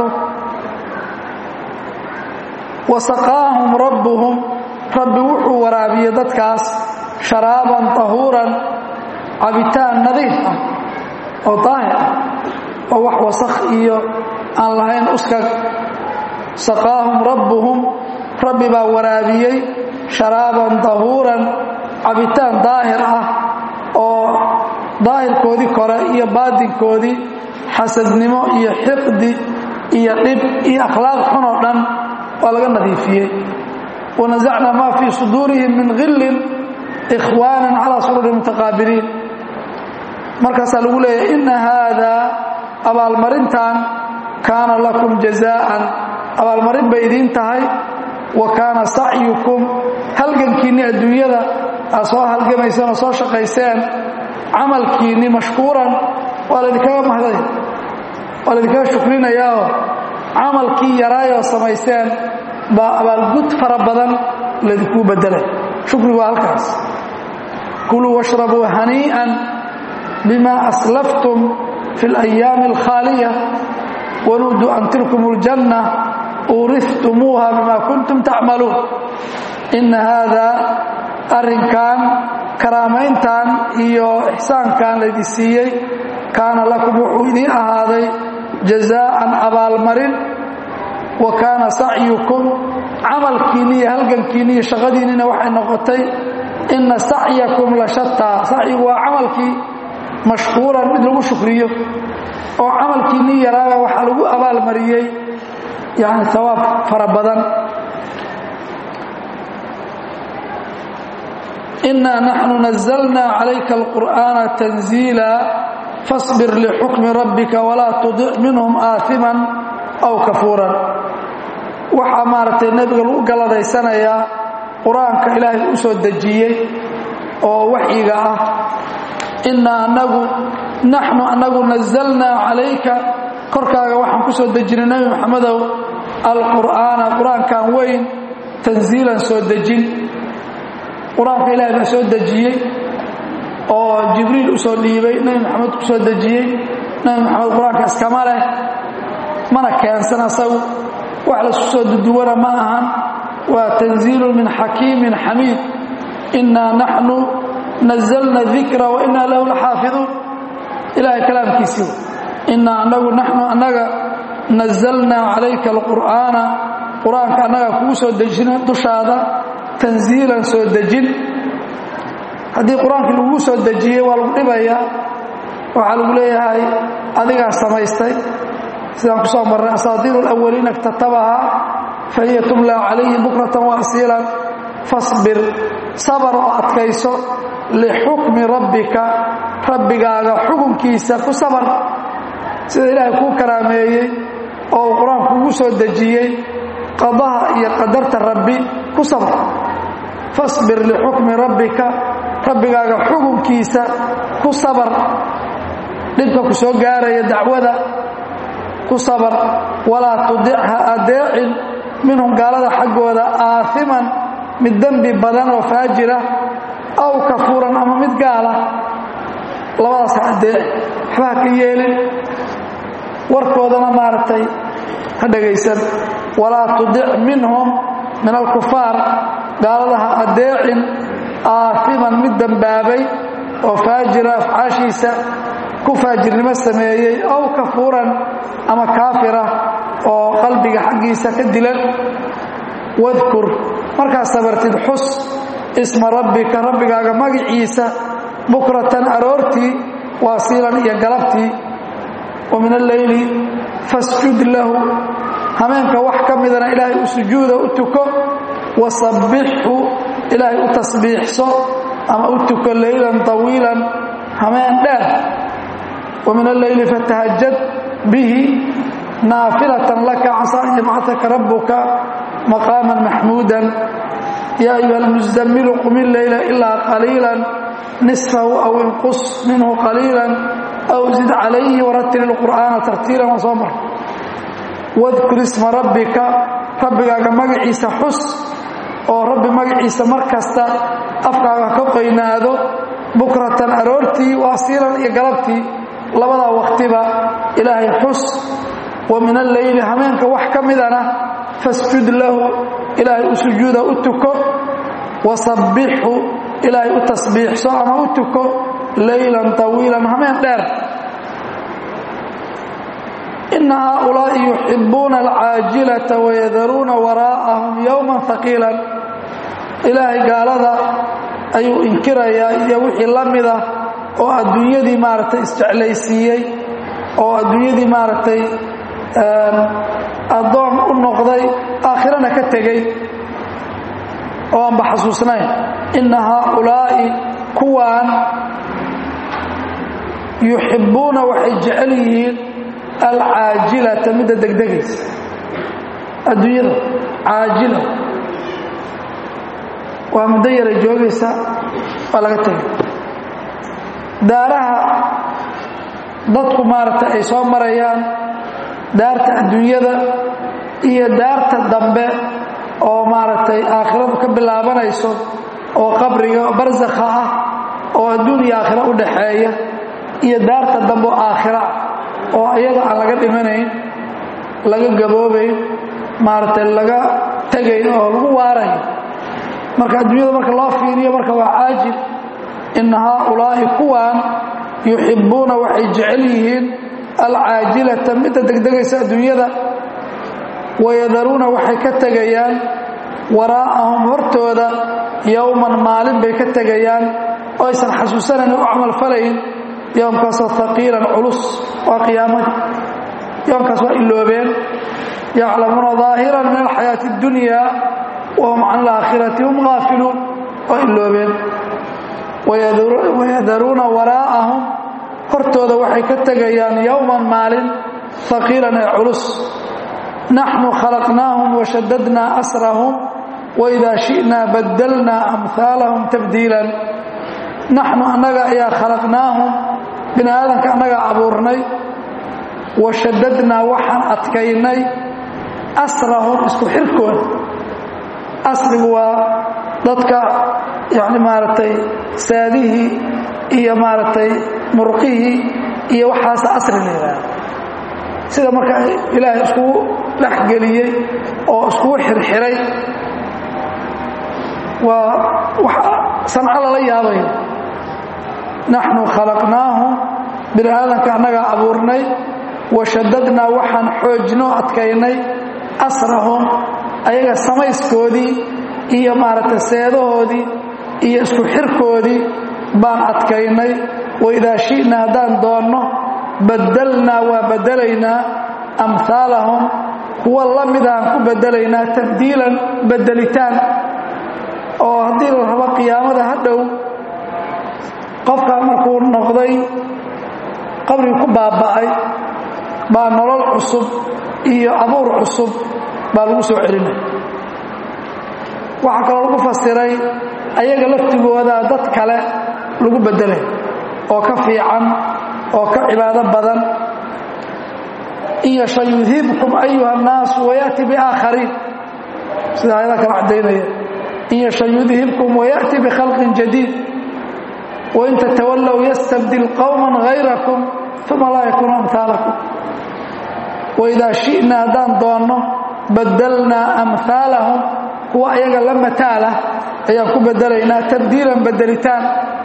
wa saqaahum rabbuhum rabbi wuxuu waraabiyey dadkaas sharaaban tahuuran cabitaan nadiif ah oo daahir ah oo wax wasakh iyo aan lahayn uskag saqaahum rabbuhum rabbi baa waraabiyey sharaaban tahuuran cabitaan daahir ah oo daahirkoodii kore iyo baadinkoodii xasadnimo iyo xiqdi iyo dhib iyo akhlaaq xun oo dhan waa laga nadiifiyey wanasacna maa fii suduurihim min hillin ikhwaanan calaa sururi mutaqaabiliin markaasaa lagu leeyahay inna haadaa abaalmarintan kaana lakum jazaa'an abaalmarin bay idiin tahay wa kaana sacyukum halgankiinni adduunyada aad soo halgamayseen oo soo shaqayseen camalkiinni mashkuuran waa laydinkaga mahday waa laydinkaga shukrinayaao camalkii yaraayoo samayseen baa abaalgud fara badan laydinkuu bedelay shukrigu waa halkaas kuluu washrabuu hanii'an bima aslaftum fi اlayaami alkhaaliya wanuuduu an tilkum اljanna uurihtumuuha bima kuntum tacmaluun ina haada arrinkan karaamayntan iyo ixsaankan laydi siiyey kaana lakum wuxuu idiin ahaaday jazaa'an abaalmarin wa kaana sacyukum camalkiinni iyo halgankiinni iyo shaqadiinnina waxay noqotay inna sacyakum la shataa sacyigu waa camalkii mashkuuran mid lagu shukriyo oo camalkiinni yaraaba waxaa lagu abaalmariyey yani hawaab fara badan inaa naxnu nazalna calayka alqur'aana tanziila fasbir lixukmi rabbika walaa tudic minhum aaiman aw kafuuran waxaa maaragtay nebiga lagu galadaysanayaa qur-aanka ilaahay u soo dejiyey oo waxyiga ah innaa anagu naxnu anagu nazalnaa calayka korkaaga waxaan ku soo dejinay nebi moxamedow alqur'aana qur-aankan weyn tanziilan soo dejin qur-aanka ilaahay baa soo dejiyey oo jibriil u soo dhiibay nebi maxamed ku soo dejiyey nebi maxamed qur-aanka iskama leh mana keensan asagu wax laisku soo duduwana ma ahan waa tanziilu min xakiimin xamiid innaa naxnu nazalna dikra wa innaa lahu laxaafiduun ilahay kalaamkiisii innaa anagu naxnu annaga nazalnaa calayka alqur'aana qur-aanka annaga kugu soo dejina dushaada tanziilan soo dejin haddii qur-aankii lagugu soo dejiyey waa lagu dhibayaa waxaa lagu leeyahay adigaa samaystay sidaan ku soo marray asaatiiru alawaliina iktatabahaa fa hiya tumlaa calayhi bukratan wa asiilan fasbir sabar oo adkayso lixukmi rabbika rabbigaaga xukunkiisa ku sabar sida ilaahay kuu karaameeyey oo uu qur-aanku kugu soo dejiyey qadaha iyo qadarta rabbi ku sabr fasbir lixukmi rabbika rabbigaaga xukunkiisa ku sabar dhibka ku soo gaaraya dacwada ku sabar walaa tudicha adeecin minhum gaalada xaggooda aahiman mid dembi badan oo faajira aw kafuuran ama mid gaala labadaas ha adeeci waxba ha ka yeelin warkoodana maaragtay ha dhegaysan walaa tudic minhum min alkufaar gaalada ha adeecin aafiman mid dembaabay oo faajira afcaashiisa ku faajirnimo sameeyey aw kafuuran ama kaafira oo qalbiga xaggiisa ka dilan wadkur markaad sabartid xus isma rabbika rabbigaaga magiciisa bukratan aroortii waasiilan iyo galabtii wa min alleyli fasjud lahu hameenka wax ka midana ilaahay u sujuuda u tuko wasabbixhu ilaahay u tasbiixso ama u tuko leylan طawiilan hameen dheer wa min alleyli fatahajad bihi naafilatan laka casaa an yabcataka rabbuka maqaaman maxmuudan yaa ayuha almuzamilu qum illeyla ilaa qaliilan nisfahu aw inqus minhu qaliilan aw zid calayhi waratil ilqur'aana tartiilan waa soo mar wadkur isma rabbika rabbigaaga magaciisa xus oo rabbi magaciisa mar kasta afkaaga ka qoynaado bukratan aroortii waasiilan iyo galabtii labadaa wakhtiba ilaahay xus wa min alleyli hameenka wax ka midana fasjud lahu ilaahay u sujuuda u tuko wasabbixhu ilaahay u tasbiixso ama u tuko leylan طawiilan hameen dheer ina haaulaa'i yuxibuuna alcaajilata wayadaruuna waraa'ahum yowma haqiilan ilaahay gaalada ayuu inkirayaa iyo wixii la mida oo adduunyadii maaragtay isjeclaysiiyey oo adduunyadii maaragtay addoon u noqday aakhirana ka tegey oo aanba xasuusnayn inna haaulaa'i kuwaan yuxibbuuna waxay jecel yihiin alcaajilata midda degdegaysa adduunyada caajila waa muddo yara joogaysa waa laga tegay daaraha dadku maaragtay ay soo marayaan daarta adduunyada iyo daarta dambe oo maaragtay aakhiradu ka bilaabanayso oo qabriga barsakha ah oo adduun iyo aakhiro u dhaxeeya iyo daarta dambe oo aakhira oo iyada aan laga dhimanayn laga gaboobayn maaragtay laga tegayn oo lagu waarayo marka adduunyada marka loo fiiriyo marka waa caajil inna haaulaa'i kuwaan yuxibbuuna waxay jecel yihiin alcaajilata midda degdegaysa adduunyada wayadaruuna waxay ka tegayaan waraa'ahum hortooda yowman maalin bay ka tegayaan oo aysan xasuusanayn u camalfalayn yowmkaasoo haqiilan culus waa qiyaamadii yowmkaas waa iloobeen yaclamuuna daahiran min alxayaati اddunya wahum can alaakhirati hum gaafiluun waa iloobeen wayadaruuna waraa'ahum hortooda waxay ka tegayaan yowman maalin haqiilan ee culus naxnu khalaqnaahum washadadnaa asrahum waidaa shi'naa badalnaa amhaalahum tabdiilan naxnu annaga ayaa khalaqnaahum bini aadanka annagaa abuurnay washadadnaa waxaan adkaynay asrahum isku xirkooda asrigu waa dadka yani maaragtay saadihii iyo maaragtay murqihii iyo waxaasa asri la yidhaahda sida marka ilaahay iskugu dhexgeliyey oo iskugu xirxiray waa wax sanco lala yaabayo naxnu khalaqnaahum bini aadanka annagaa abuurnay washadadnaa waxaan xoojinoo adkaynay asrahum ayaga samayskoodii iyo maaragtay seedahoodii iyo isku xirkoodii baan adkaynay waidaa shi'naa haddaan doonno baddalnaa waa beddelaynaa amhaalahum kuwa la midaan ku beddelaynaa tabdiilan beddelitaan oo haddii la rabo qiyaamada ha dhow qofkaa markuu noqday qabrigi ku baaba'ay baa nolol cusub iyo abuur cusub baa lagu soo celinay waxaa kaloo lagu fasiray ayaga laftigooda dad kale lagu beddelay oo ka fiican oo ka cibaado badan in yasha yudhibkum ayuha annaasu wayaati biaakhariin sida ayada kala caddaynaya in yasha yudhibkum wayaأti bkhalqin jadiid wain tatawallow yastabdil qowma hayrakum uma laa yakuunu amhaalakum waidaa shi'na haddaan doonno baddalnaa amhaalahum kuwa ayaga la mataalah ayaan ku beddelaynaa tabdiilan beddelitaan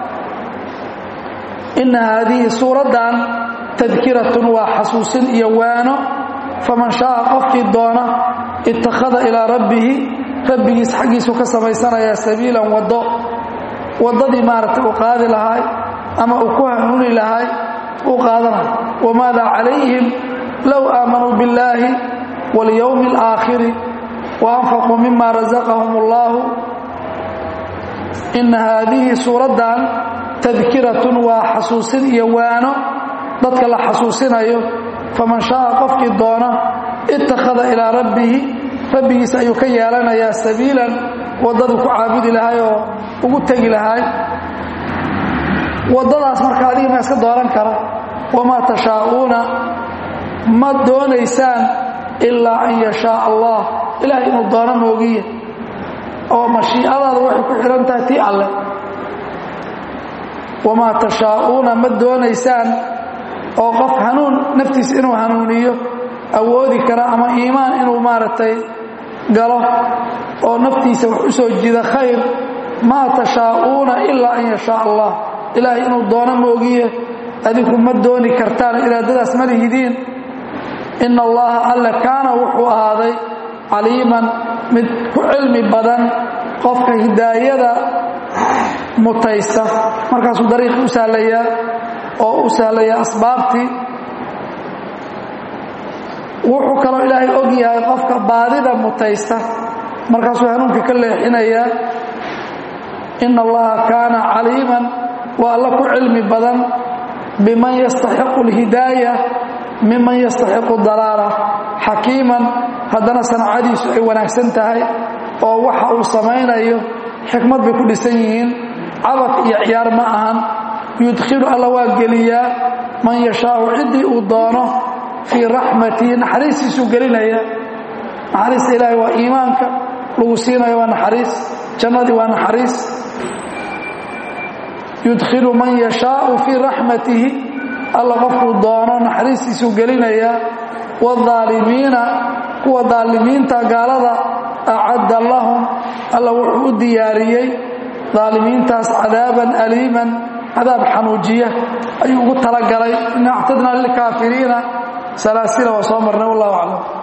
inna haadihi suuraddan tadkiratun waa xasuusin iyo waano faman shaaa qofkii doona ittakhada ilaa rabbihi rabbigiis xaggiisu ka samaysanayaa sabiilan waddo waddadii maaragtay uu qaadi lahay ama uu ku hanuuni lahay uu qaadanay wamaada calayhim low aamanuu biاllaahi waاlyowmi اlaakhiri waanfaquu mima razaqahum اllahu ina haadihi suuraddan tadkiratun waa xasuusin iyo waano dadka la xasuusinayo faman shaaa qofkii doona ittakhada ilaa rabbihi rabbigiis ayuu ka yeelanayaa sabiilan waddaduu ku caabudi lahay oo ugu tegi lahay waddadaas marka adiga ma iska dooran kara wamaa tashaa'uuna ma doonaysaan ilaa an yashaa allah ilahay inuu doono moogiye oo mashiicadaada waxay ku xidhan tahay tii alleh wamaa tashaa'uuna ma doonaysaan oo qof hanuun naftiisa inuu hanuuniyo awoodi kara ama iimaan inuu maaragtay galo oo naftiisa wax u soo jida khayr maa tashaa'uuna ilaa an yashaa allah ilaahay inuu doono moogiye adinku ma dooni kartaan iraadadaas ma lihidiin ina allaha alle kaana wuxuu ahaaday caliiman mid ku cilmi badan qofka hidaayada mutaysta markaasuu dariiqii u sahlayaa oo u sahlayaa asbaabtii wuxuu kaloo ilaahay og yahay qofka baadida mutaysta markaasuu hanuunka ka leexinayaa ina allaha kaana caliiman waa alla ku cilmi badan biman yastaxiqu اlhidaaya miman yastaxiqu dalaala xakiiman haddana sancadiisu ay wanaagsan tahay oo waxa uu samaynayo xikmad bay ku dhisan yihiin cabad iyo ciyaar ma ahan yudkhilu alla waa geliyaa man yashaau ciddii uu doono fii raxmatihi naxariistiisuu gelinaya naxariista ilaahay waa iimaanka lagu siinayo waa naxariis jannadii waa naxariis yudkhilu man yashaau fii raxmatihi alla qofkuu doono naxariistiisuu gelinayaa waalaalimiina kuwa daalimiinta gaalada acadda lahum alla wuxuu u diyaariyey daalimiintaas cadaaban aliiman cadaab xanuujiya ayuu ugu talagalay ina actadna lilkaafiriina salaasila waa soo marnay wallahu aclam